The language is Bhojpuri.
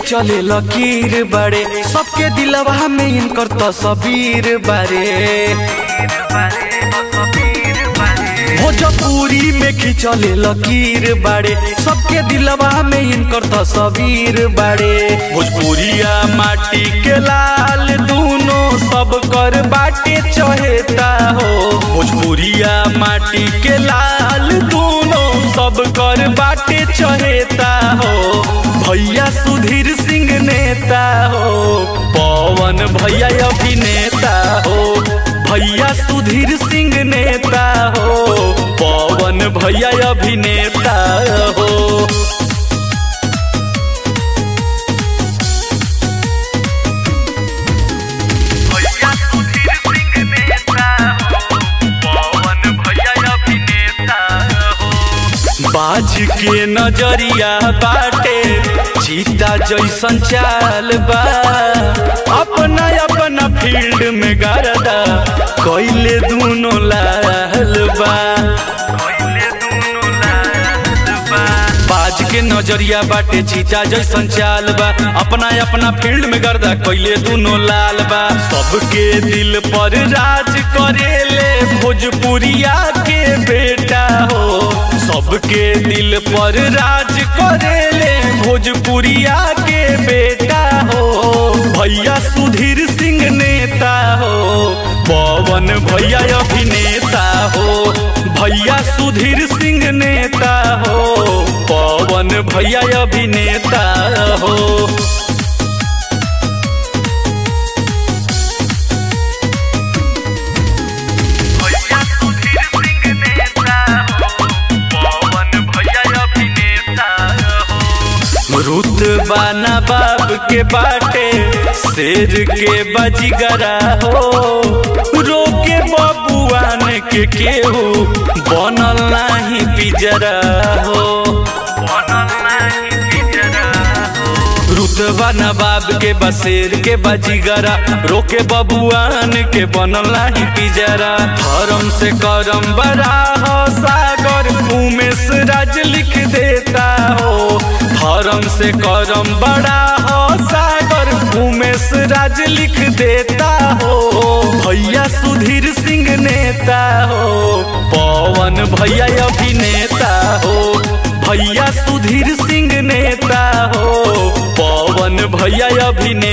खिंचले लकीर बारे सबके दिलवा में इनकर तस्वीर बारे भोजपुरी में खिंचले लकीर बारे सबके दिलवा में इनकर तस्वीर बारे भोजपुरिया माटी के लाल दूनो सब कर बाटे चहेता हो भोजपुरिया माटी के लाल दूनो सब कर बाटे चहेता हो भैया सुधीर सिंह नेता हो पवन भैया अभिनेता हो भैया सुधीर सिंह नेता हो पवन भैया अभिनेता हो भैया सुधीर सिंह नेता हो पवन भैया अभिनेता हो बाज के नजरिया बाटे चीता जैसन चाल बा अपना अपना फील्ड में गरदा कैले दूनो लाल बा पहिले दुनो लाल बा बाज के नजरिया बाटे चीता जैसन चाल बा अपना अपना फील्ड में गर्दा कैले दूनो लाल बा सबके दिल पर राज करेले भोजपुरिया के बेटा हो सबके दिल पर राज करेले भोजपुरिया के बेटा हो भैया सुधीर सिंह नेता हो पवन भैया अभिनेता हो भैया सुधीर सिंह नेता हो पवन भैया अभिनेता हो भैया सुधीर सिंह नेता हो पवन भैया अभिनेता हो रुतबा नवाब के बाटे शेर के बजगरा हो रोके बबुआन के केहू बनल नाही पिजरा हो बनल नाही पिजरा हो रुतबा नवाब के बसेर के बजीगरा रोके बबुआन के बनल नाही पिजरा धर्म से करम बड़ा हो सागर उमेश राज लिख देता हो धर्म से करम बड़ा हो सागर उमेश राज लिख देता हो भैया सुधीर सिंह नेता हो पवन भैया अभिनेता हो भैया सुधीर सिंह नेता हो पवन भैया अभिनेता